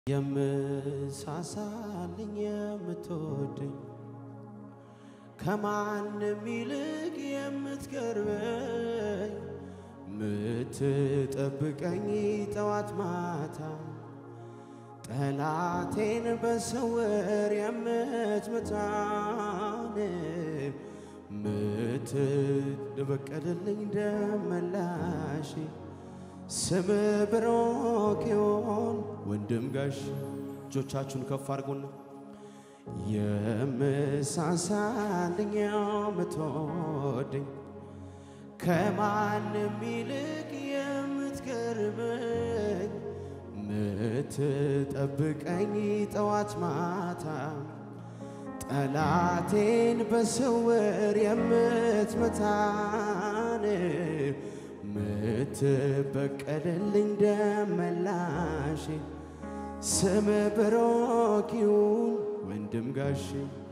የምሳሳልኝ የምትወደኝ ከማንም ይልቅ የምትቀርበኝ ምትጠብቀኝ ጠዋት ማታ ጠላቴን በስውር የምትመታን ምትበቀልልኝ ደመላሽ ስም ብሩክ ይሁን ወንድም ጋሽ እጆቻችሁን ከፍ አድርጉና የምሳሳልኝ የምትወደኝ ከማንም ይልቅ የምትቀርበኝ ምትጠብቀኝ ጠዋት ማታ ጠላቴን በስውር የምትመታን ምትበቀልልኝ ደመላሽ ስም ብሩክ ይሁን ወንድም ጋሽ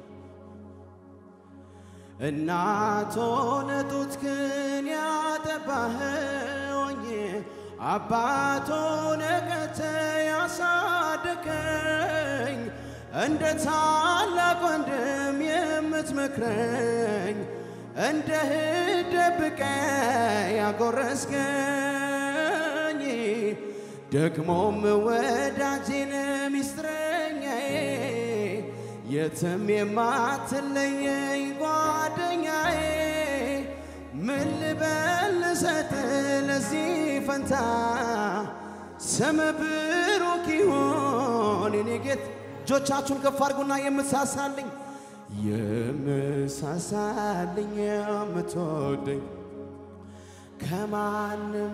እናት ሆነ ጡትክን ያጠባኸኝ አባት ሆነ ቀተ ያሳደከኝ እንደ ታላቅ ወንድም የምትመክረኝ እንደ እህት ደብቀ ያጎረስከኝ ደግሞም ወዳጄን ሚስጥረኛዬ የትም የማትለየኝ ጓደኛዬ ምን ልበል ልሰጥ ለዚህ ፈንታ ስም ብሩክ ይሁን የኔ ጌታ እጆቻችሁን ከፍ አድርጉና የምትሳሳልኝ የምሳሳልኝ የምትወደኝ ከማንም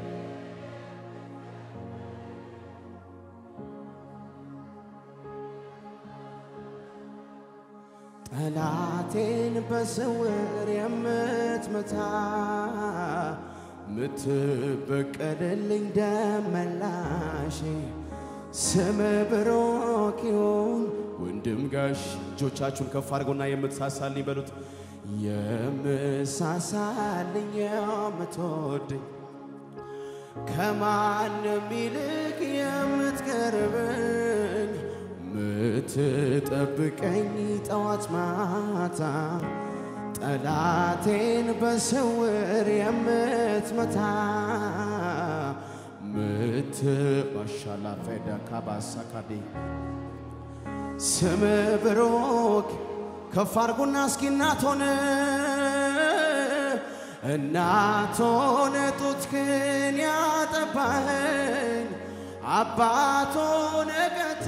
ጠላቴን በስውር የምትመታ ምትበቀልልኝ ደመላሽ ስም ብሩክ ይሁን ወንድም ጋሽ እጆቻችሁን ከፍ አድርጎና የምትሳሳልኝ በሉት። የምሳሳልኝ የምትወደኝ ከማንም ይልቅ የምትቀርበኝ ምትጠብቀኝ ጠዋት ማታ ጠላቴን በስውር የምትመታ ምት ማሻላ ፈዳ ካባሳካዴ ስም ብሩክ ከፍ አድርጉና እስኪ እናት ሆነ እናት ሆነ ጡትክን ያጠባኸኝ አባት ሆነ ቀተ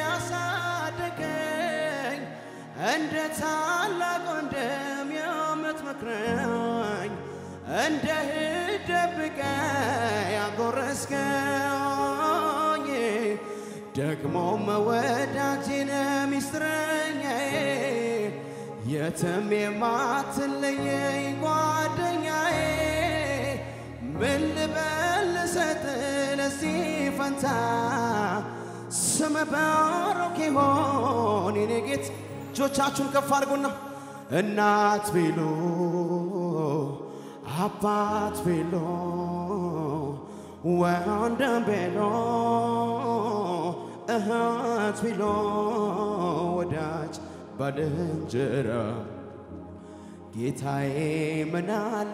ያሳደገኝ እንደ ታላቅ ወንድም የምትመክረኝ እንደ እህት ደብቀ ያጎረስከኝ ደግሞ መወዳጄን ሚስጥረኛዬ የትም የማትለየኝ ጓደኛዬ ምን ልበል ልሰጥ ለዚህ ፈንታ ስም ብሩክ ይሁን የኔ ጌታ እጆቻችሁን ከፍ አድርጉና እናት ቢሉ አባት ቢሉ ወንድም ቢሉ እህት ቢሉ ወዳጅ ባልንጀራ ጌታዬ ምናለ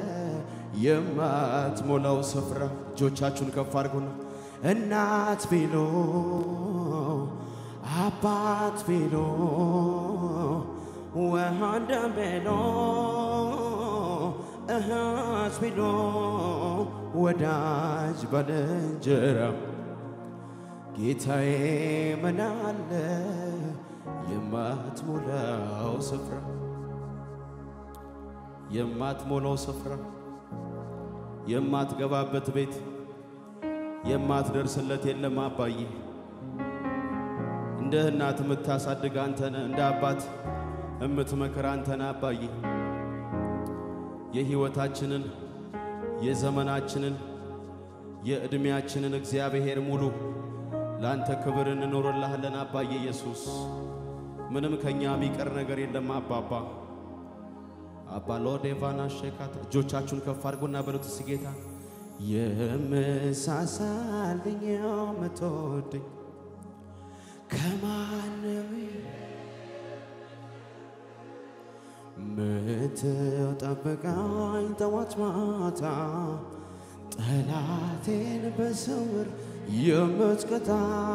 የማትሞላው ስፍራ እጆቻችሁን ከፍ አድርጉና እናት ቢሉ አባት ቢሉ ወንድም ቢሉ እህት ቢሉ ወዳጅ ባልንጀራ ጌታዬ ምናለ የማትሞላው ስፍራ የማትሞላው ስፍራ የማትገባበት ቤት የማትደርስለት የለም አባዬ። እንደ እናት የምታሳድግ አንተነ፣ እንደ አባት የምትመክር አንተነ አባዬ። የሕይወታችንን የዘመናችንን የዕድሜያችንን እግዚአብሔር ሙሉ ለአንተ ክብር እንኖርልሃለን አባዬ ኢየሱስ። ምንም ከኛ የሚቀር ነገር የለም አባባ አባ ሎዴቫና ሼካት እጆቻችሁን ከፍ አድርጎና በሉት እስኪ ጌታ የምሳሳልኝ የምትወደኝ ከማንም ምትጠብቀኝ ጠዋት ማታ ጠላቴን በስውር የምትቀጣ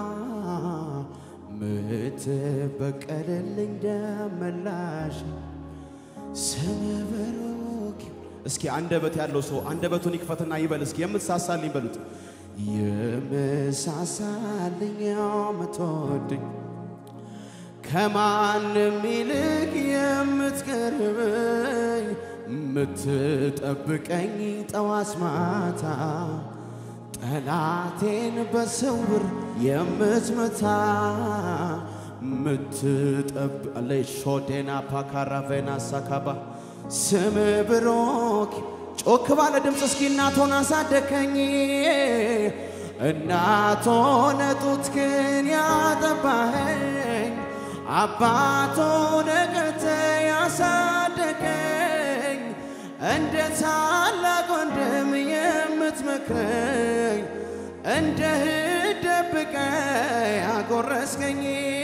ምትበቀልልኝ ደመላሽ ስም ብሩክ እስኪ አንደበት ያለው ሰው አንደበቱን ይክፈትና ይበል። እስኪ የምትሳሳልኝ በሉት። የምሳሳልኝ የምትወድኝ ከማንም ይልቅ የምትቀርበኝ የምትጠብቀኝ ጠዋት ማታ ጠላቴን በስውር የምትመታ ምትጠብ ሾዴና ፓካራቬና ሳካባ ስም ብሮክ ጮክ ባለ ድምፅ እስኪ እናቶን አሳደከኝ እናቶን ጡትክን ያጠባኸኝ አባቶን ቀተ ያሳደገኝ እንደ ታላቅ ወንድም የምትመክረኝ እንደ እህት ደብቀ ያጎረስከኝ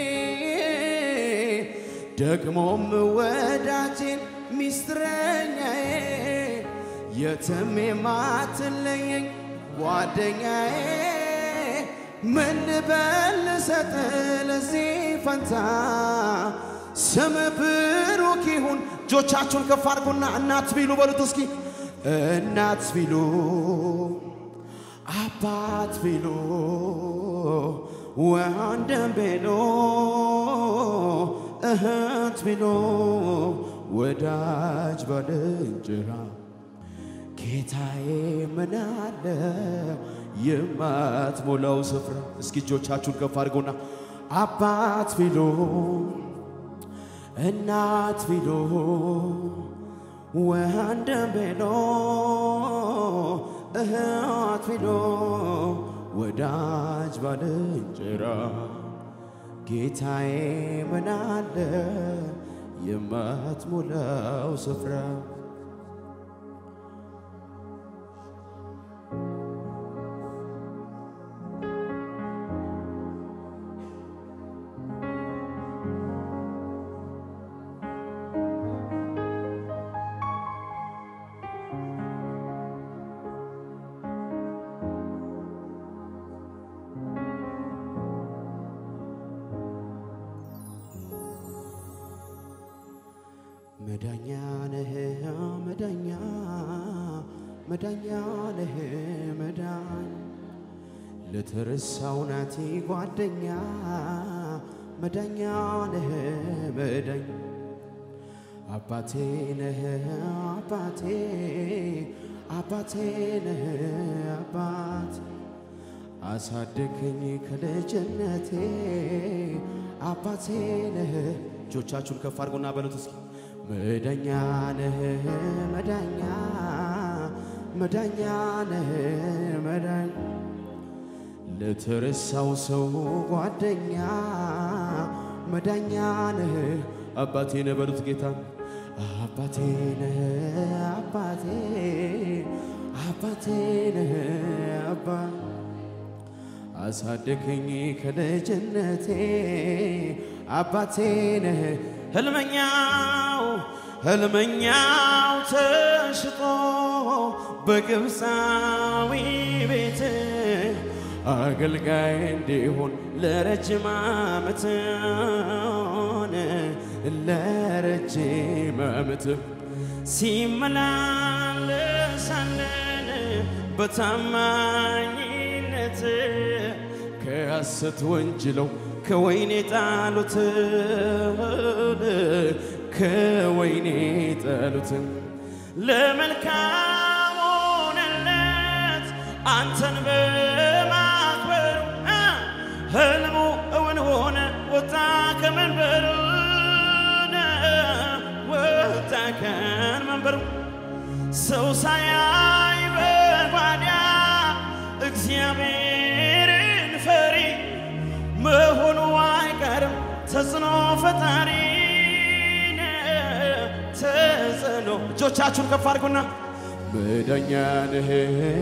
ደግሞም ወዳጄን ሚስጥረኛዬ የትም የማትለየኝ ጓደኛዬ ምን ልበል ልሰጥ ለዚህ ፈንታ ስም ብሩክ ይሁን። እጆቻችሁን ከፍ አድርጉና እናት ቢሉ በሉት እስኪ እናት ቢሉ አባት ቢሉ ወንድም ቢሉ እህት ቢሉ ወዳጅ ባልንጀራ ጌታዬ ምን አለ የማትሞላው ስፍራ። እስኪ እጆቻችሁን ከፍ አድርጎና አባት ቢሉ እናት ቢሉ ወንድም ቢሉ እህት ቢሉ ወዳጅ ባልንጀራ ጌታዬ ምን አለ የማትሞላው ስፍራ መዳኛ ነህ መዳኛ መዳኛ ነህ መዳኝ ለተረሳው ናቲ ጓደኛ መዳኛ ነህ መዳኝ አባቴ ነህ አባቴ አባቴ ነህ አባት አሳደገኝ ከልጅነቴ አባቴ ነህ። እጆቻችሁን ከፍ አድርጎና በሉት እስኪ መዳኛ ነህ መዳኛ መዳኛ ነህ መዳኝ ለተረሳው ሰው ጓደኛ መዳኛ ነህ አባቴ ነህ በሉት ጌታ አባቴ ነህ አባቴ አባቴ ነህ አባ አሳደገኝ ከልጅነቴ አባቴ ነህ ህልመኛው ህልመኛው ተሽጦ በግብፃዊ ቤት አገልጋይ እንዲሆን ለረጅም ዓመት ለረጅም ዓመት ሲመላለሳለን በታማኝነት ከሐሰት ወንጅለው ከወይኔ ጣሉትን ከወይኔ ጣሉትን ለመልካም ሆነለት አንተን በማክበሩ ህልሙ እውን ሆነ ወጣ ከመንበሩ ወጣ ከመንበሩ ሰው ሳያይ በጓዳ እግዚአብሔርን ፈሪ መሆኑ አይቀርም ተጽዕኖ ፈጣሪ ተጽዕኖ እጆቻችሁን ከፍ አድርጉና መዳኛ ነህ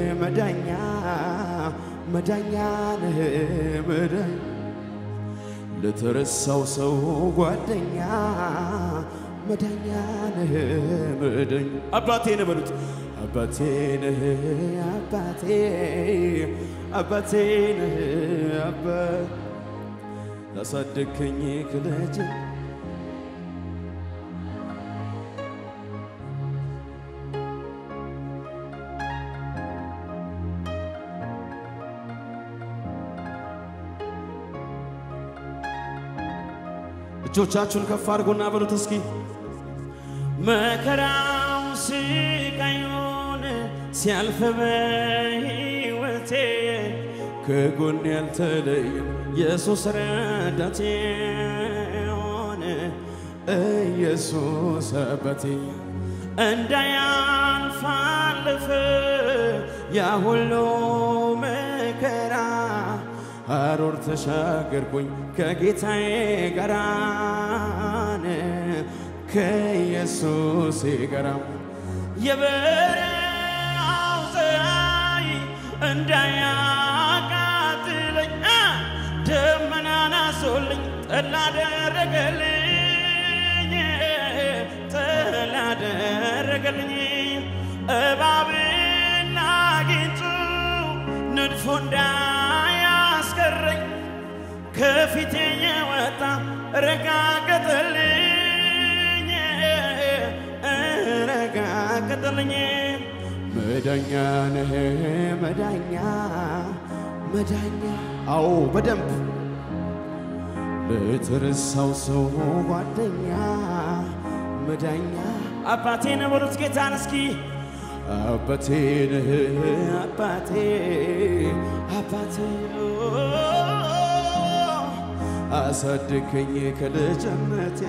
መዳኛ መዳኛ ነህ መዳኝ ለተረሳው ሰው ጓደኛ መዳኛ ነህ መዳኝ አባቴ ነህ በሉት አባቴ ነህ አባቴ አባቴ ነህ አባ ላሳደግከኝ ከልጅ እጆቻችሁን ከፍ አድርጎና በሉት እስኪ መከራው ስቃዩን ሲያልፍ በሕይወቴ ከጎን ያልተለየ ኢየሱስ ረዳቴ ሆነ ኢየሱስ አባቴ እንዳያልፍ አለፈ ያ ሁሉ መከራ አሮር ተሻገርኩኝ ከጌታዬ ጋራ ከኢየሱሴ ጋራ የበረሃው ፀሐይ እንዳያቃጥለኝ ደመናን አዞልኝ ጠላ አደረገልኝ ጠላ አደረገልኝ እባብና ጊንጡ ንድፎ እንዳያስቀረኝ ከፊቴ የወጣ ረጋገጠልኝ ረጋገጠልኝ መዳኛ ነህ መዳኛ መዳኛ አዎ በደንብ ለተረሳው ሰው ጓደኛ መዳኛ አባቴ ነህ በሉት ጌታን እስኪ አባቴ ነህ አባቴ አባቴ አሳደከኝ ከልጅነቴ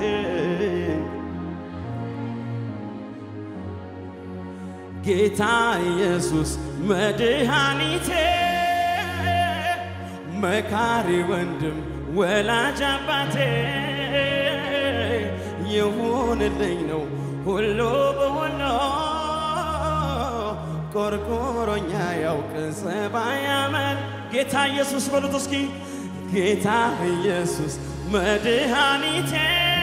ጌታ ኢየሱስ መድኃኒቴ መካሪ ወንድም ወላጅ አባቴ ይሁንልኝ ነው ሁሉ በሁሉ ቆርቆሮኛ ያውቅ ጸባይ አመል ጌታ ኢየሱስ በሉት እስኪ ጌታ ኢየሱስ መድኃኒቴ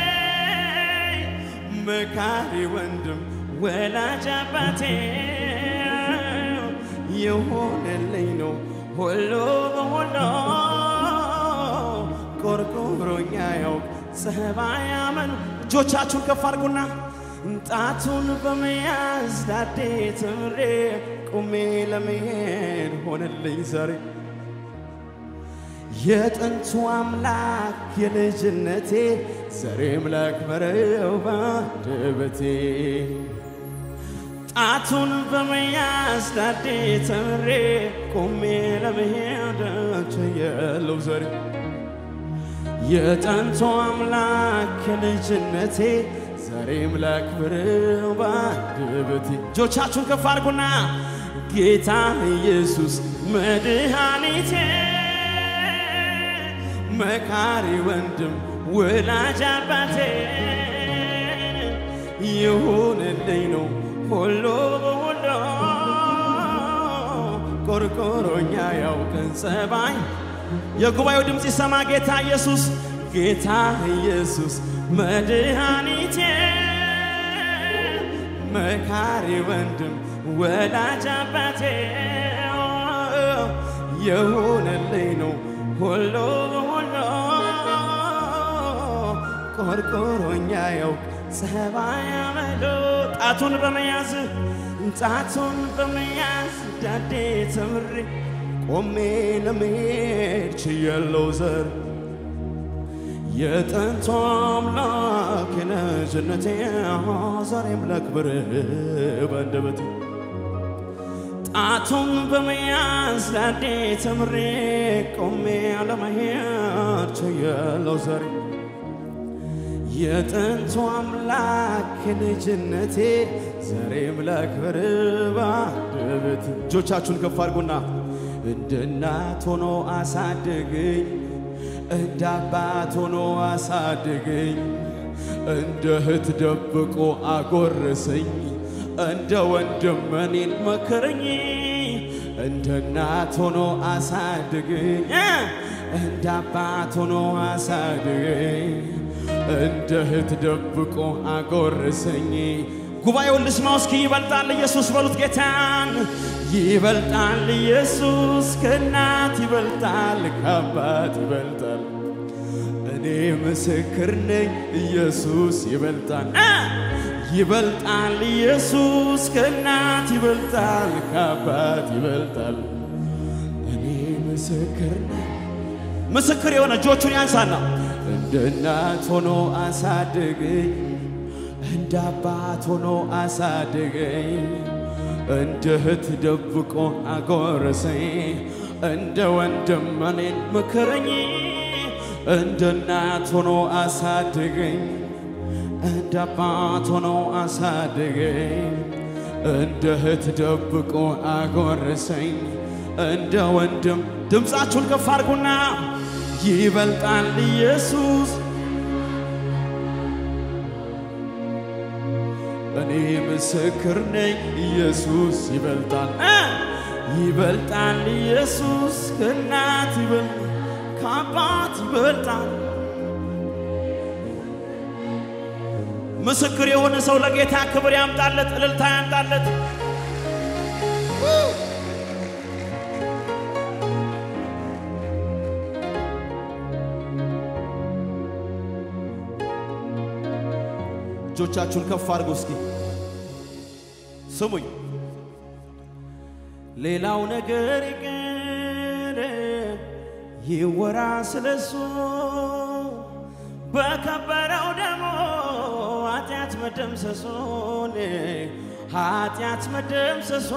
መካሪ ወንድም ወላጅ አባቴ የሆነልኝ ነው ሁሉ በሁሉ ቆርቆሮኛ ያውቅ ጸባይ አመኑ እጆቻችሁን ከፍ አድርጉና ጣቱን በመያዝ ዳዴ ትምሬ ቁሜ ለመሄድ ሆነልኝ ዛሬ የጥንቱ አምላክ የልጅነቴ ዛሬም ላክብረው ባንደበቴ ጣቱን በመያዝ ዳዴ ተምሬ ቆሜ ለመሄድ ችያለሁ ዛሬ የጥንቱ አምላክ የልጅነቴ ዛሬም ላክብረው ባንደበቴ እጆቻችሁን ከፍ አድርጉና ጌታ ኢየሱስ መድኃኒቴ መካሪ ወንድም ወላጅ አባቴ ይሁንልኝ ነው ሁሉ በሁሉ ቆርቆሮኛ ያውቅን ጸባይ የጉባኤው ድምፅ ይሰማ ጌታ ኢየሱስ ጌታ ኢየሱስ መድኃኒቴ መካሪ ወንድም ወላጅ አባቴ የሆነልኝ ነው ሁሉ ሁሉ ቆርቆሮኛ ያውቅ ጸባይ አመሎ ጣቱን በመያዝ ጣቱን በመያዝ ዳዴ ተምሬ ቆሜ ለመሄድ ችያለሁ ዘር የጥንቱ አምላክ የልጅነቴ ዛሬም ላክብር በአንደበቴ ጣቱን በመያዝ ዳዴ ተምሬ ቆሜ ለመሄድ ችያለሁ ዛሬ የጥንቱ አምላክ የልጅነቴ ዛሬም ላክብር በአንደበቴ እጆቻችሁን ከፍ አድርጉና እንደ እናት ሆኖ አሳደገኝ እንደ አባት ሆኖ አሳደገኝ እንደ እህት ደብቆ አጎረሰኝ እንደ ወንድም እኔን መከረኝ እንደ እናት ሆኖ አሳደገኝ እንደ አባት ሆኖ አሳደገኝ እንደ እህት ደብቆ አጎረሰኝ። ጉባኤውን ልስማው እስኪ ይበልጣል ኢየሱስ በሉት ጌታን ይበልጣል ኢየሱስ ከእናት ይበልጣል ከአባት ይበልጣል። እኔ ምስክር ነኝ ኢየሱስ ይበልጣል እ ይበልጣል ኢየሱስ ከእናት ይበልጣል ከአባት ይበልጣል። እኔ ምስክር ነኝ ምስክር የሆነ እጆቹን ያንሳና እንደ እናት ሆኖ አሳደገኝ እንደ አባት ሆኖ አሳደገኝ እንደ እህት ደብቆ አጎረሰኝ እንደ ወንድም እኔን ምክረኝ እንደ እናት ሆኖ አሳደገኝ እንደ አባት ሆኖ አሳደገኝ እንደ እህት ደብቆ አጎረሰኝ እንደ ወንድም ድምፃችሁን ከፍ አድርጉና ይበልጣል ኢየሱስ እኔ ምስክር ነኝ ኢየሱስ ይበልጣል እ ይበልጣል ኢየሱስ ከእናት ይበልጣል ከአባት ይበልጣል። ምስክር የሆነ ሰው ለጌታ ክብር ያምጣለት፣ እልልታ ያምጣለት። እጆቻችሁን ከፍ አድርጉ እስኪ ስሙኝ። ሌላው ነገር ይቅር ይወራ ስለሱ በከበረው ደሞ ኃጢአት መደምሰሶን ኃጢአት መደምሰሶ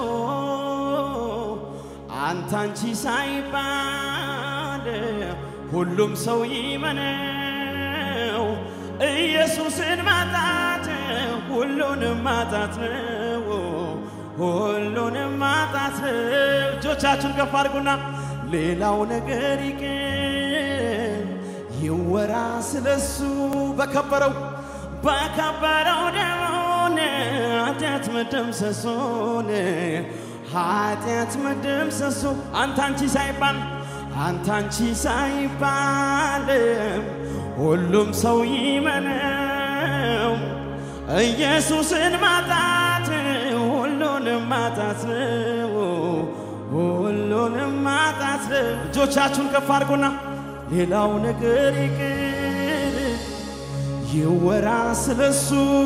አንተ አንቺ ሳይባል ሁሉም ሰው ይመነው ኢየሱስን ማጣት ሁሉንም ማጣት ነው፣ ሁሉንም ማጣት ነው። እጆቻችሁን ከፍ አድርጉና ሌላው ነገር ይቅር ይወራ ስለሱ በከበረው በከበረው ደሞን ኃጢአት መደምሰሶን ኃጢአት መደምሰሶ አንተ አንቺ ሳይባል አንተ አንቺ ሳይባል ሁሉም ሰው ይመነው ኢየሱስን ማጣት ሁሉንም ማጣት ነው፣ ሁሉንም ማጣት ነው። እጆቻችሁን ከፍ አድርጉና ሌላው ነገር ይቅር ይወራ ስለሱ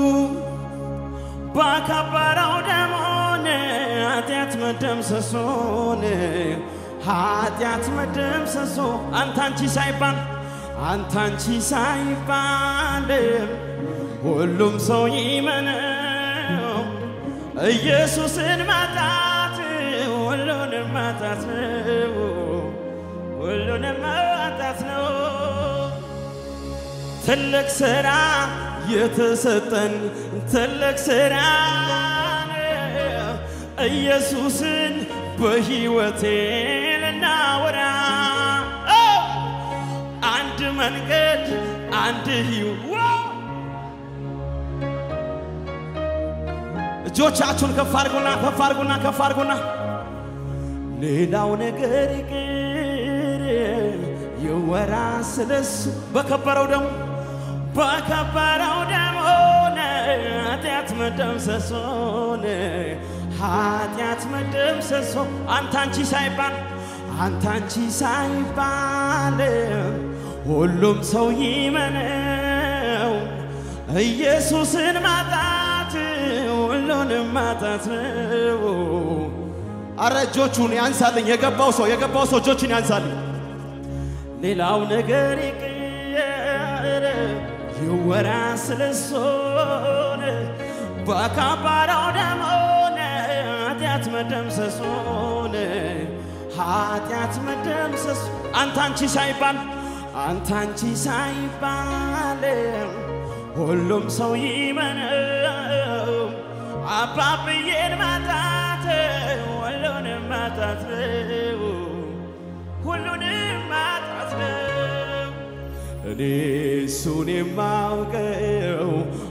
ባከበረው ደሞን ኃጢአት መደምሰሶን ኃጢአት መደምሰሶ አንተ አንቺ ሳይባል አንተ አንቺ ሳይባል ሁሉም ሰው ይመነው ኢየሱስን ማጣት ሁሉንም ማጣት ነው፣ ሁሉንም ማጣት ነው። ትልቅ ስራ የተሰጠን ትልቅ ስራ ኢየሱስን በሕይወቴ ልናወራ አንድ መንገድ አንድ ሕይወት እጆቻችሁን ከፍ አድርጉና ከፍ አድርጉና ከፍ አድርጉና ሌላው ነገር ይቅር ይወራ ስለሱ በከበረው ደሙ በከበረው ደሙ ኃጢአት መደምሰሶን ኃጢአት መደምሰሶ አንተ አንቺ ሳይባል አንተ አንቺ ሳይባል ሁሉም ሰው ይመነው ኢየሱስን ማጣት ሁሉንም ማጣት ነው። አረ እጆቹን ያንሳልኝ። የገባው ሰው የገባው ሰው እጆቹን ያንሳልኝ። ሌላው ነገር ይቅር ይወራ ስለሶን በከበረው ደሞን ኃጢአት መደምሰሶን ኃጢአት መደምሰሶ አንተ አንቺ ሳይባል አንተ አንቺ ሳይባል ሁሉም ሰው ይመነው አባብዬን ማጣት ሁሉንም ማጣት ነው፣ ሁሉንም ማጣት ነው። እኔ እሱን የማውቀው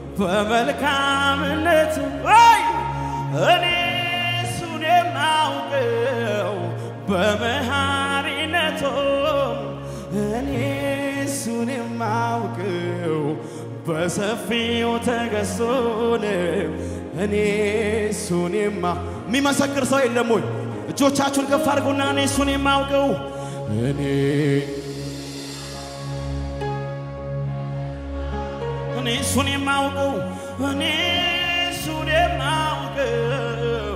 በመልካምነት ወይ እኔ እሱን የማውቀው በመሃሪነቱ የማውቀው በሰፊው ተገዝቶን እኔ እሱን የማ የሚመሰክር ሰው የለም ወይ? እጆቻችሁን ከፍ አድርጉና እኔ እሱን የማውቀው እኔ እኔ እሱን የማውቀው እኔ እሱን የማውቀው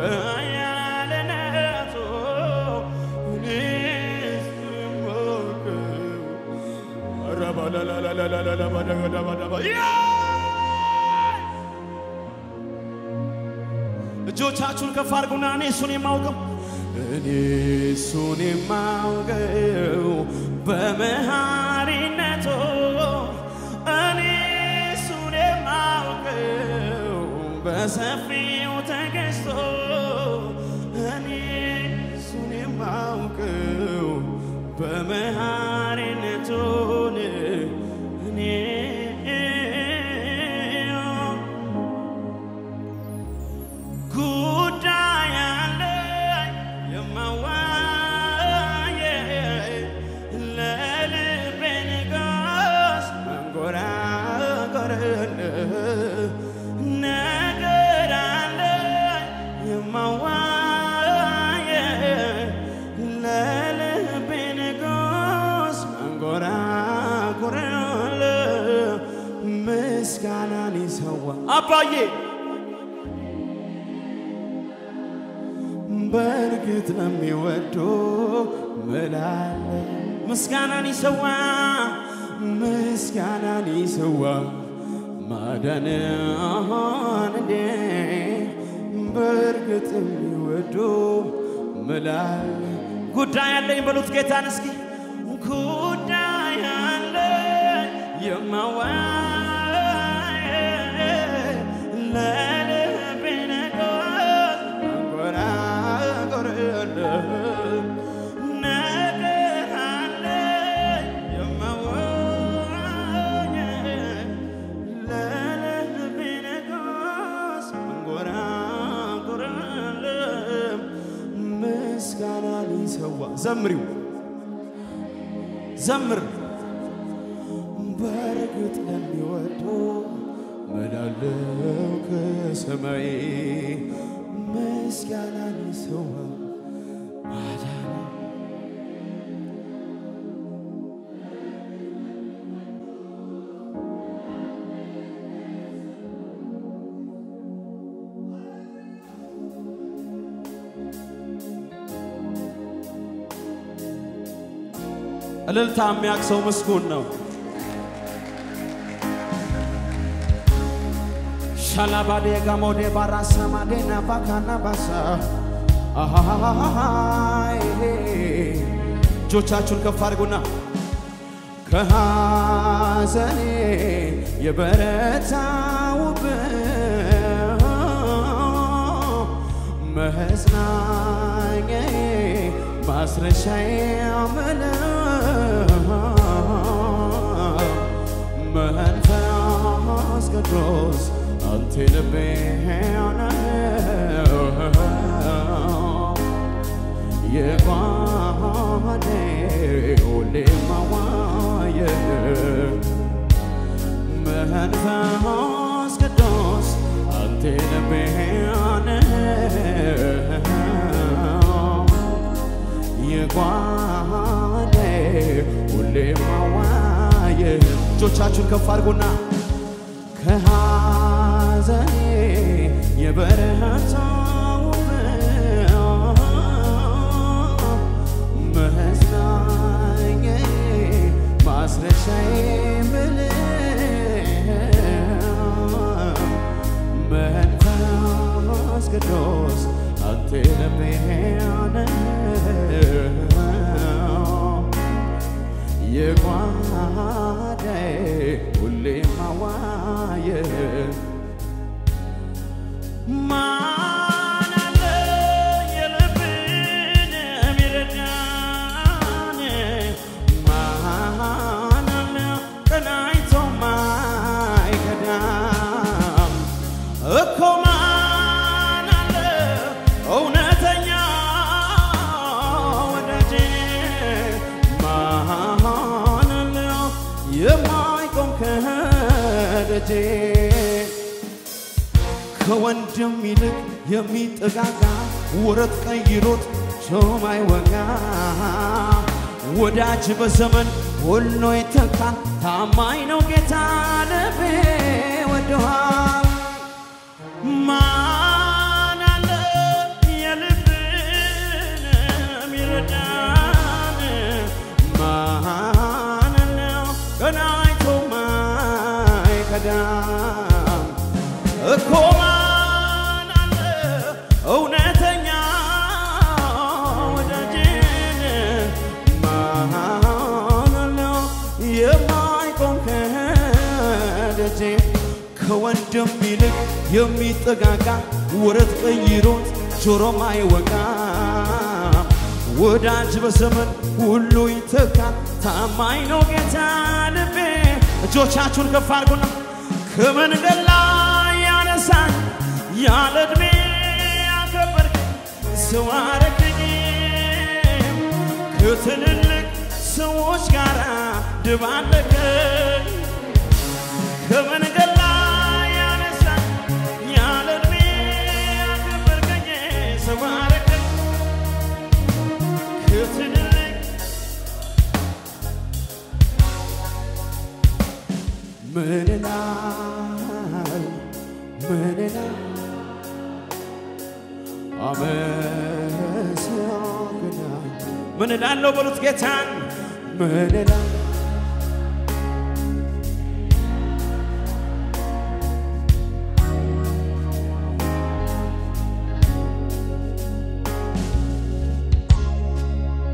በያለነቱ እኔ እሱን የማውቀው ረባላላላላላላባዳባዳባዳባ እጆቻችሁን ከፍ አድርጉና እኔ እሱን የማውቀው እኔ እሱን የማውቀው በመሃሪነቱ እኔ እሱን የማውቀው በሰፊው ተገዝቶ እኔ እሱን የማውቀው በመሃሪነቱ እኔ ጉዳይ አለኝ የማዋየ ለልቤ ንጋስ መንጎራጎር ነገር አለኝ የማዋየ ለልቤ ንጋስ መንጎራጎር ምስጋናን ይሰዋ አባዬ በእርግጥ ለሚወዱ ምላለ ምስጋናን ይሰዋ ምስጋናን ይሰዋ ማዳንህን እንዴ በእርግጥ የሚወዱ ምላለ ጉዳይ አለኝ በሉት ጌታን እስኪ ጉዳይ አለኝ የማዋይ ለልቤ ነገር አንጎራጎራለሁ ነገር አለኝ የማዋይ ለልቤ ነገር አንጎራጎራለሁ ምስጋናን ይሰዋ ዘምሪው ዘምር በእርግጥ ለሚወዱ ምናለው ከሰማይ ምስጋናን ይሰዋ ማዳን እልልታ የሚያቅሰው ምስጉን ነው። ሻላባዴ ጋሞዴ ባራሳ ማዴና ባካና ባሳ አሃሃሃሃይ እጆቻችሁን ከፍ አድርጉና ከሐዘኔ የበረታውብህ መጽናኛዬ ማስረሻዬ ምለው መንፈስ ቅዱስ አንተ ልቤ የጓዴ ሁሌ ማዋየ መንፈስ ቅዱስ አንተ ልቤ የጓዴ ሁሌ ማዋየ እጆቻችሁን ከፍ አድርጉና ከሐዘኔ የበረታው መጽናኛዬ ማስረሻዬ ምልህ መንፈስ ቅዱስ አንተ ልቤ የጓዳዬ ሁሌ ማዋየ ማን አለ የልብን የሚረዳን? ማን አለ ቀናይቶ ማይከዳም? እኮ ማን አለ እውነተኛ ወዳጄ? ማን አለ የማ ደጄ ከወንድም ይልቅ የሚጠጋጋ ወረት ቀይሮት ሾማይ ወጋ ወዳጅ በዘመን ሁሉ ይተካል። ታማኝ ነው ጌታ ልቤ ወዶሃል። ማን አለ የልብን ሚረዳን? ማን ነው ቀና አይቶ ማይከዳን? እኮ ማን አለ እውነተኛ ወዳጅን? ማን አለው የማይቆም ከደጄ ከወንድም ይልቅ የሚጠጋጋ ወረት ቀይሮት ጆሮም አይወጋ ወዳጅ በዘመን ሁሉ ይተካል። ታማኝ ነው ጌታ ልቤ። እጆቻችሁን ከፍ አድርጉና ከመንገድ ላይ ያነሳኝ ያለ ዕድሜ ያከበርከኝ ሰው አረገኝ ከትልልቅ ሰዎች ጋር ድባለቀኝ ከመንገድ ላይ ያነሳኝ ያለ ዕድሜ ያከበርከኝ ሰው አረገኝ ከትልልቅ ምን እላለሁ ምን እላለሁ አመሰግናለሁ ምን እላለሁ በሉት ጌታን ምን እላለሁ